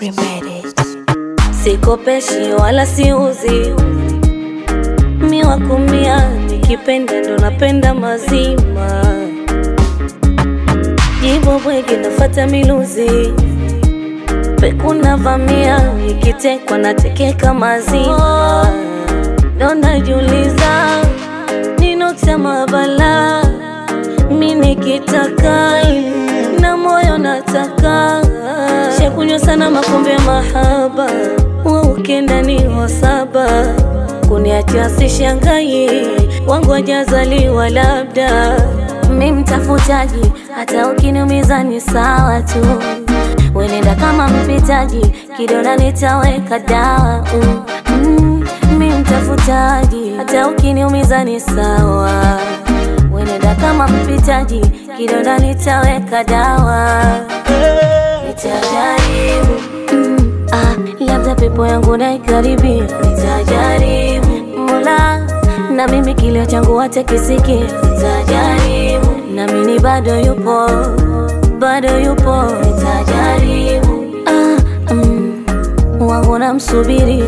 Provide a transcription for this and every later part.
Swahili made it. Sikopeshi wala siuzi, mi wa kumia, nikipenda ndo napenda mazima. Jibo bwegi nafata miluzi, pekuna vamia, ikitekwa natekeka mazima. Ndo najiuliza ninokta mabala, mi nikitaka na moyo nataka shakunywa sana makombe ya mahaba wa ukenda ni wasaba kuniachia sishangai wangu wajazaliwa labda mi mtafutaji hata ukiniumiza ni sawa tu wenenda kama mpitaji kidona nitaweka dawa mm. Mm, mi mtafutaji hata ukiniumiza ni sawa wenenda kama mpitaji kidonda nitaweka dawa nitajaribu mm, ah, labda pepo yangu naikaribia nitajaribu mola na mimi kilio changu wache kisiki nitajaribu na mimi bado yupo bado yupo nitajaribu ah, mm, wangu namsubiri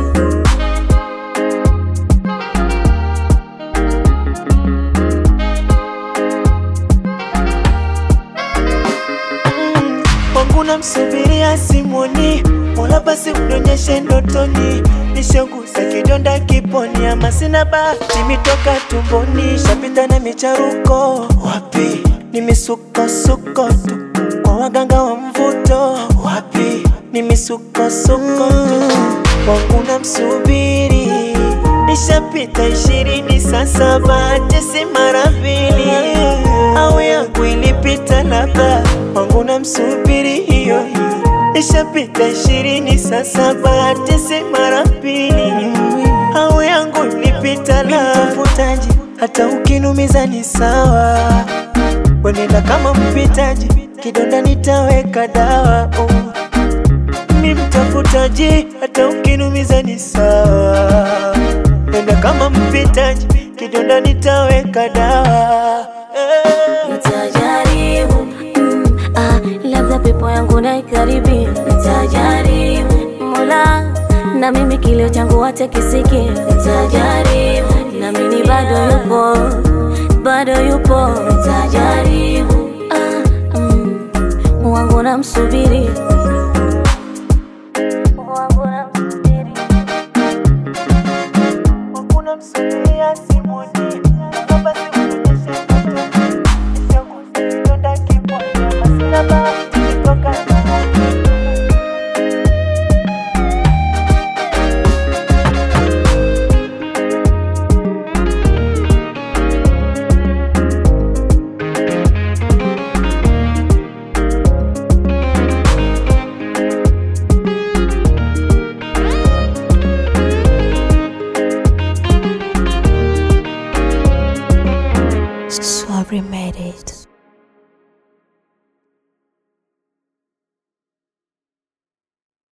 wangu namsubiria simoni, mola basi unionyeshe ndotoni, nishagusa kidonda kiponi, ama sina bahati mitoka tumboni, shapita na micharuko wapi, ni misukosuko tu kwa waganga wa mvuto wapi, ni misukosuko tu wangu namsubiri Nishapita ishirini sasa, bahati si mara mbili, au yangu ilipita labda, wangu namsubiri hiyo hiyo. Nishapita ishirini sasa, bahati si mara mbili, au yangu ilipita labda. Mtafutaji hata ukinumiza ni sawa, wenenda kama mpitaji, kidonda nitaweka dawa oh. Mi mtafutaji hata ukinumiza ni sawa, nenda kama mpitaji, kidonda nitaweka dawa eh. Nitajaribu mm, ah, labda pepo yangu naikaribia. Nitajaribu mola, na mimi kilio changu wache kisiki. Nitajaribu na mimi bado yupo, bado yupo. Nitajaribu ah, mm, wangu namsubiri wangu namsubiri Hakuna msubiria simoni, baba sikuonyeshe mtoto. Nishagusa kidonda kiponi, ama sina bahati kutoka ndani. Swahili made it.